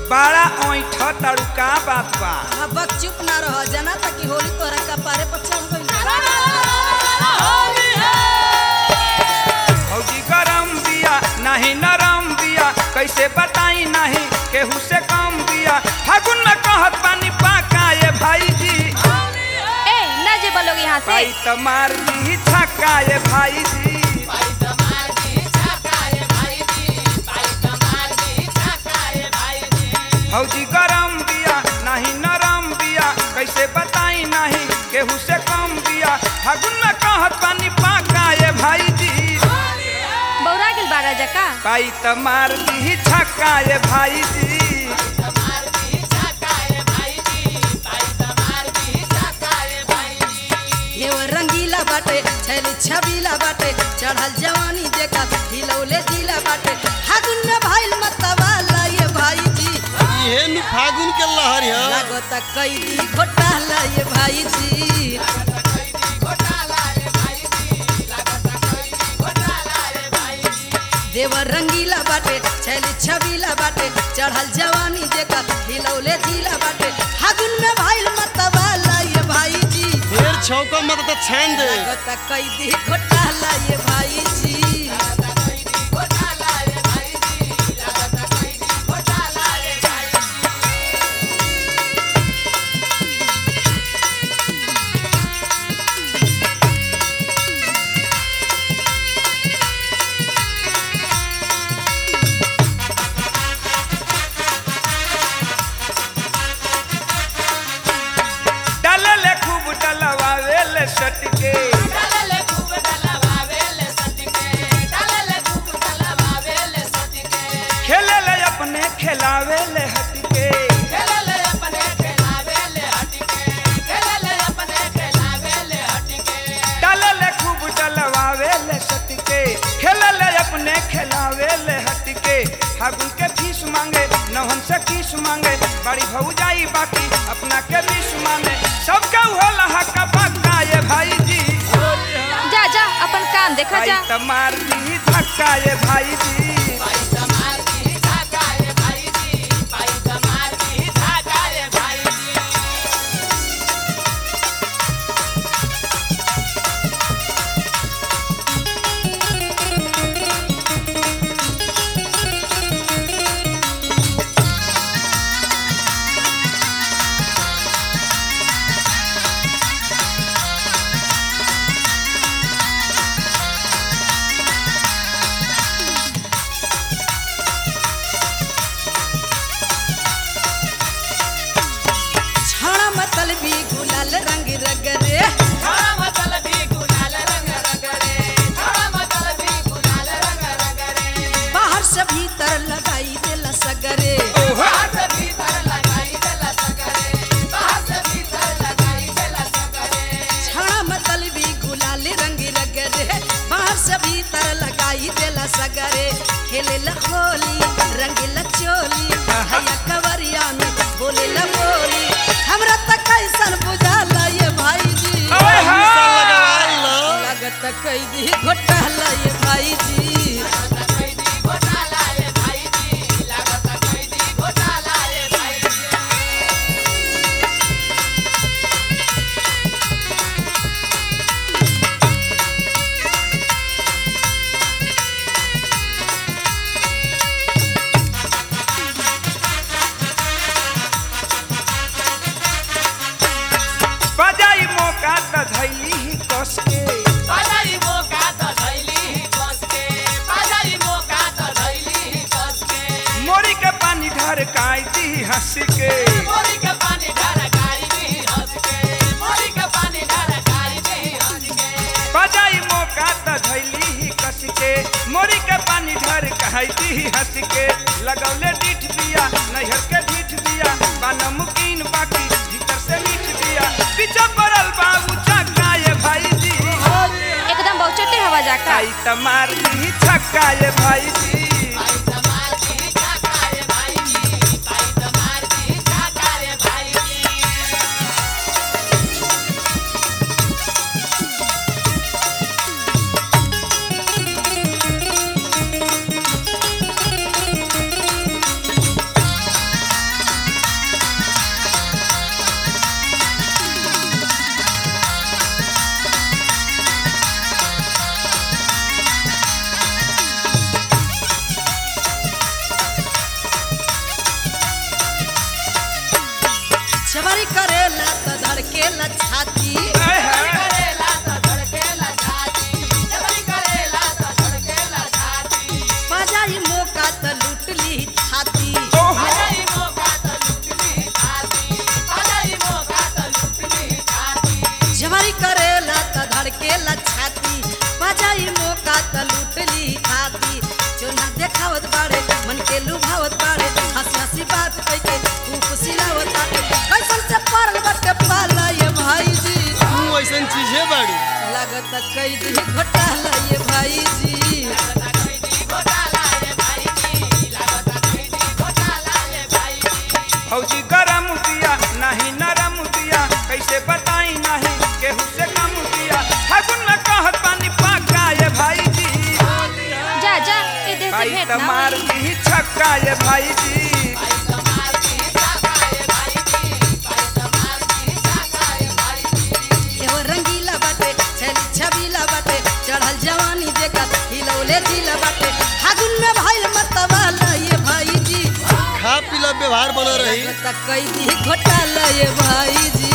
बड़ा ऐठ तारू का बात बा अब चुप ना रह जना ताकि होली तोरा कपारे पर चढ़ गइल भौजी गरम बिया नहीं नरम बिया कैसे बताई नहीं केहू से कम बिया फागुन में कहत पानी पाका ये भाई जी ए ना जे बोलोगे यहाँ से पाई त मार दी छक्का ये भाई जी भौजी गरम बिया नहीं नरम बिया कैसे बताई नहीं केहू से कम बिया फागुन में कहत पानी पाका ये भाई जी बौरा गेल बारा जका पाई त मार दी छक्का ये भाई जी हेव रंगीला बाटे छैली छबीला बाटे चढ़ल जवानी देखा हिलौले जिला बाटे फागुन में भइल मतवाला ये भाई जी इहे नु फागुन के लहर है लागत कैदी घोटाला ये भाई जी देवर रंगीला बाटे छैली छबीला बाटे चढ़ल जवानी देखा हिलौले जिला बाटे फागुन में भइल मतवाला ये भाई जी ढेर छौका मत त छान दे लागत कैदी घोटाला ये भाई जी डलले खूब डलवावेले सटके खेलेले अपने खिलावेले हटके डलले खूब डलवावेले सटके खेलेले अपने खिलावेले हटके फागुन के फीस मांगे नौहन से किस मांगे बड़ी भौजाई बाकी अपना के बीस मांगे सबका होला हक्का पक्का ये भाई जी जा जा अपन काम देखा भाई जा त मार दी धक्का ये भाई जी छाड़ा मतल भी गुलाल रंग रगरे बाहर से भीतर लगाई देला सगरे छाड़ा मतल भी गुलाल रंग रगरे बाहर से भीतर लगाई देला सगरे खेले ला होली रंगीला चोली हैया कवरिया में बोले ला बोली हमरा तक कैसन बुझाला ये भाई जी ओए सा हाँ। लगवाई लो लागत कैदी घोटाला ये भाई जी बजाई मौका त धैली ही कस के मोरी के पानी ढर काई दी हंस के बजाई मौका त धैली ही कस के मोरी के पानी ढर काई दी हंस के लगौले डीठ दिया नैहर के डीठ दिया बा नमकीन बाकी भीतर से मीठ दिया पीछे पड़ल बाबू चक्का ये भाई जी एकदम बहुचटे हवा जाका आई त मार दी छक्का ये भाई जी धड़केला छाती आय हाय। बजाई मौका त लूट ली छाती ओहो। जवारी करेला त धड़केला छाती बजाई मौका त लूट ली छाती जो ना देखावत बाड़े मन के लुभावत बाड़े हंसी हंसी बात कह के खूब सिलावत बाड़े कैसन से परल बटे पाला ये भाई जी तू ऐसन चीजे बाड़ी लागत कैदी घोटाला ये भाई जी फौजी गरम दिया नहीं नरम दिया कैसे बताई नहीं केहू से कम दिया फागुन में कहत पानी पाका ये भाई जी जा जा ए देह से भाई भेंट तो ना मार होई। दी छक्का ये भाई जी एहो रंगीला बाटे छली छबीला बाटे चढ़ल जवानी देखत हिलौले जिला बाटे फागुन में भइल मतवाला ये भाई जी खा पीला व्यवहार बना रही लागत कैदी घोटाला ये भाई जी